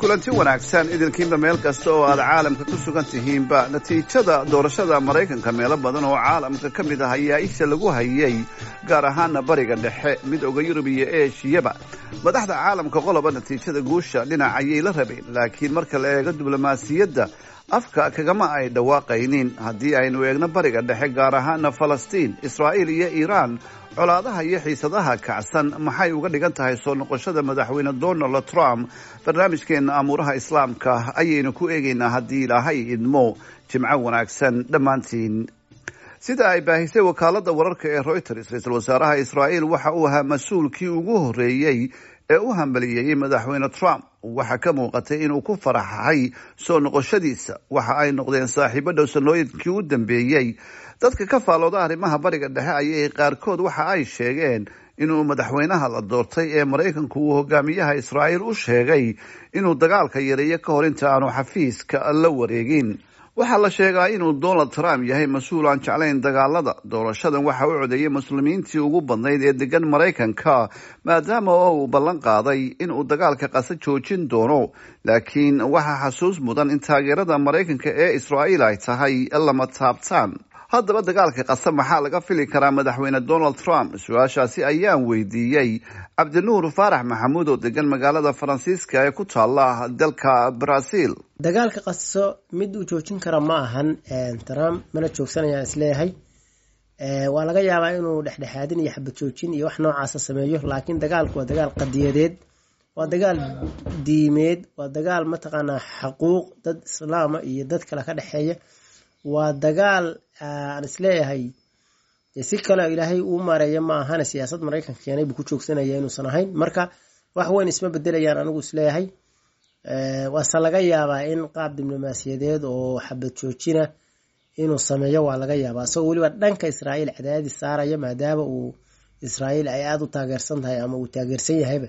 kulanti wanaagsan idinkiinba meel kasta oo aad caalamka ku sugan tihiinba natiijada doorashada maraykanka meelo badan oo caalamka ka mid ah ayaa isha lagu hayay gaar ahaana bariga dhexe midooda yurub iyo eeshiyaba madaxda caalamka qoloba natiijada guusha dhinac ayay la rabeen laakiin marka la eego diblomaasiyadda afka kagama ay dhawaaqaynin haddii aynu eegno bariga dhexe gaar ahaana falastiin israa'iil iyo iiraan colaadaha iyo xiisadaha kacsan maxay uga dhigan tahay soo noqoshada madaxweyne donald trump barnaamijkeena amuuraha islaamka ayaynu ku eegaynaa haddii ilaahay idmo jimco wanaagsan dhammaantiin sida ay baahisay wakaalada wararka ee reuters ra-iisul wasaaraha israa'iil waxa uu ahaa mas-uulkii ugu horreeyey ee u hambaliyeeyey madaxweyne trump waxaa ka muuqatay inuu ku faraxay soo noqoshadiisa waxa ay noqdeen saaxiibo dhow sanooyinkii u dambeeyey dadka ka faalooda arrimaha bariga dhexe ayay qaarkood waxa ay sheegeen inuu madaxweynaha la doortay ee maraykanku uu hogaamiyaha israa'iil u sheegay inuu dagaalka yareeyo ka hor inta aanu xafiiska la wareegin waxaa la sheegaa inuu donald trump yahay mas-uul aan jeclayn dagaalada doorashadan waxa u codeeyey muslimiintii ugu badnayd ee degan maraykanka maadaama oo uu ballan qaaday inuu dagaalka qasa joojin doono laakiin waxaa xasuus mudan in taageerada maraykanka ee israa'iil ay tahay lama taabtaan haddaba dagaalka qasa maxaa laga fili karaa madaxweyne donald trump su-aashaasi ayaan weydiiyey cabdinuur faarax maxamuud oo degan magaalada faransiiska ee ku taala dalka brazil dagaalka qaso mid uu joojin kara ma ahan trump mana joogsanayaan isleeyahay waa laga yaabaa inuu dhexdhexaadin iyo xabad joojin iyo wax noocaasa sameeyo laakiin dagaalku waa dagaal qadiyadeed waa dagaal diimeed waa dagaal mataqaanaa xaquuq dad islaama iyo dad kale ka dhexeeya waa dagaal aan isleeyahay si kale ilaahay uu maareeya ma ahana siyaasad maraykanka keenay buu ku joogsanaya inuusan ahayn marka wax weyn isma bedelayaan anigu isleeyahay waase laga yaabaa in qaab diblomaasiyadeed oo xabad joojina inuu sameeyo waa laga yaabaa isagoo weliba dhanka israa'iil cadaadis saaraya maadaama uu israa'iil ay aada u taageersan tahay ama uu taageersan yahayba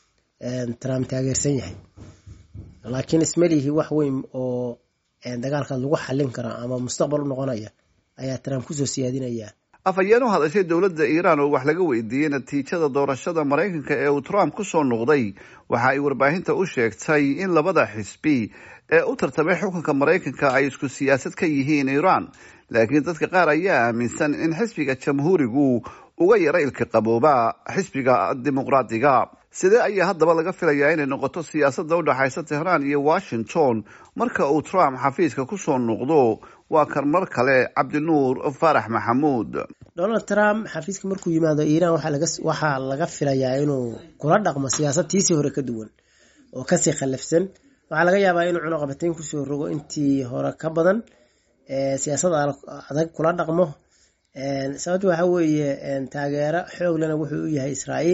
trump taageersan yahay laakiin ismalihi wax weyn oo dagaalkaas lagu xallin karaa ama mustaqbal u noqonaya ayaa trump kusoo siyaadinaya afhayeen u hadashay dowladda iiraan oo wax laga weydiiyey natiijada doorashada maraykanka ee uu trump ku soo noqday waxa ay warbaahinta u sheegtay in labada xisbi ee u tartamay xukunka maraykanka ay isku siyaasad ka yihiin iiraan laakiin dadka qaar ayaa aaminsan in xisbiga jamhuurigu uga yara ilka qabooba xisbiga dimuqraadiga sidee ayaa haddaba laga filayaa inay noqoto siyaasadda u dhexaysa tehraan iyo washington marka uu trump xafiiska kusoo noqdo waa kan mar kale cabdinuur faarax maxamuud donald trump xafiiska markuu yimaado iiraan waxaa laga filayaa inuu kula dhaqmo siyaasad tiisii hore ka duwan oo kasii khallafsan waxaa laga yaabaa inuu cunuqabatayn kusoo rogo intii hore ka badan siyaasad adag kula dhaqmo sababta waxa weeye taageero xooglena wuxuu u yahay israa'iil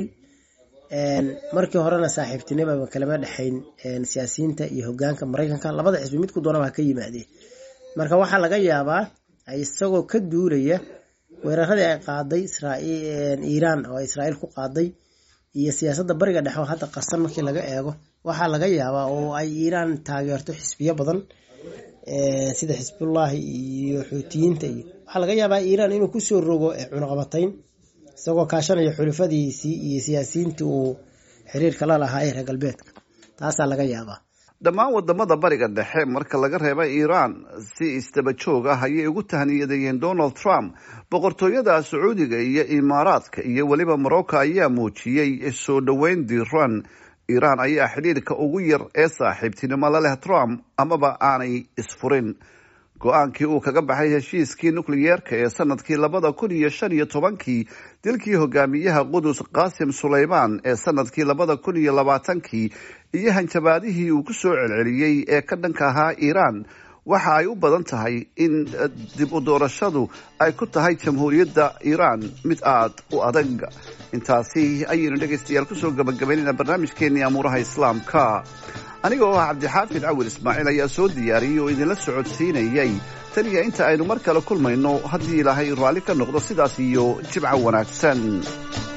markii horena saaxiibtinimaba kalama dhexayn siyaasiyiinta iyo hogaanka maraykanka labada xisbi midku doonaba ha ka yimaadee marka waxaa laga yaabaa isagoo ka duulaya weeraradii ay qaaday iiraan oo israa'iil ku qaaday iyo siyaasadda bariga dhexe oo hadda qarsan markii laga eego waxaa laga yaabaa oo ay iiraan taageerto xisbiyo badan sida xisbullaahi iyo xuutiyiinta iyo waxaa laga yaabaa iiraan inuu kusoo rogo cunuqabatayn isagoo kaashanaya xulufadiisii iyo siyaasiyiintii uu xiriirka la lahaa ee reer galbeedka taasaa laga yaabaa dhammaan wadamada bariga dhexe marka laga reeba iiraan si isdaba joog ah ayay ugu tahniyadayeen donald trump boqortooyada sacuudiga iyo imaaraadka iyo weliba morocco ayaa muujiyey soo dhoweyn diiran iiraan ayaa xidhiirka ugu yar ee saaxiibtinimo la leh trump amaba aanay isfurin go-aankii uu kaga baxay heshiiskii nukliyeerka ee sanadkii labada kun iyo shan iyo tobankii dilkii hogaamiyaha qudus qaasim sulaymaan ee sanadkii labada kun iyo labaatankii iyo hanjabaadihii uu ku soo celceliyey ee ka dhanka ahaa iiraan waxa ay u badan tahay in dib u doorashadu ay ku tahay jamhuuriyadda iiraan mid aada u adag intaasi ayaynu dhegaystayaal kusoo gabagabaynayna barnaamijkeenii amuuraha islaamka aniga oo ah cabdixaafid cawil ismaaciil ayaa soo diyaariyey oo idinla socodsiinayay tan iyo inta aynu mar kale kulmayno haddii ilaahay raalli ka noqdo sidaas iyo jibco wanaagsan